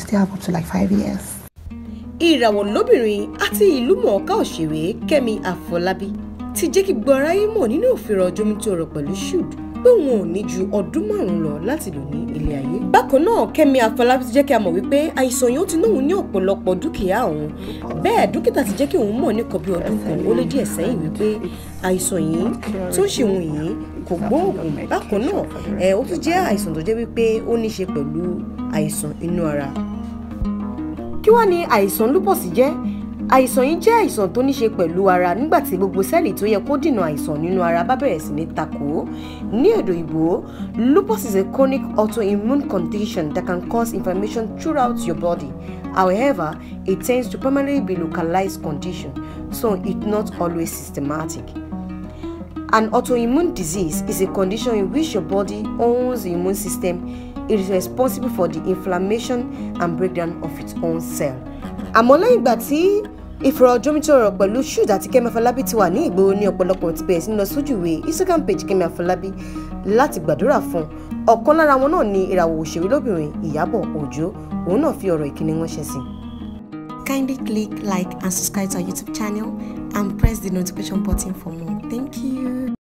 stay up to like five years. ìràwọ̀ lóbìnrin àti ìlú mọ̀ọ́ká òṣèré kẹ́mi àfọlábí ti jẹ́ kí gbogbo aráyé mọ̀ nínú òfin ọjọ́ mi tó rọ̀ pẹ̀lú shoot pé wọn ò ní ju ọdún márùn-ún lọ láti lò ní ilé ayé. bákan náà kẹ́mi àfọlábí ti jẹ́ kí a mọ̀ wípé àìsàn yìí ó ti náwó ní ọ̀pọ̀lọpọ̀ dúkìá òun bẹ́ẹ̀ dókítà ti jẹ́ kí òun mọ̀ nìkan bí ọdún kan ó lé díẹ̀ sẹ́yìn wípé àìsàn yìí tó ń ṣe òun yìí kò gbóògùn bákan náà ẹ̀ ó tún jẹ́ àìsàn tó jẹ́ wípé ó ní í ṣe pẹ̀lú àìsàn inú ara kí wá ní àìsàn lupus jẹ́ àìsàn yìí jẹ́ àìsàn tó ní ṣe pẹ̀lú ara nígbà tí gbogbo sẹ́ẹ̀lì tó yẹ kó dènà àìsàn nínú ara bá bẹ̀rẹ̀ sí ní takò ní èdè ìbò lupus is a chronic autoimmune condition that can cause inflammation throughout your body however it tends to primarily be localized condition so it's not always systematic. An autoimmune disease is a condition in which your body owns the immune system. It is responsible for the inflammation and breakdown of its own cell. àmọ́ lẹ́yìn ìgbà tí ìfọ̀rọ̀jomitoro pẹ̀lú Shoot àti Kẹ́mi Àfọlábí ti wà ní ìgboro ní ọ̀pọ̀lọpọ̀ ti bẹ̀rẹ̀ sí ní lọ sójú ìwé Instagram page Kẹ́mi Àfọlábí láti gbàdúrà fún un ọ̀kan lára wọn náà ni ìràwọ̀ òṣèré lóbìnrin Ìyábọ̀ Òjó òun náà fi ọ̀rọ̀ ìkíni ránṣẹ́ sí i. Kindly click like and subscribe to our YouTube channel and press the notification button for more. Thank you.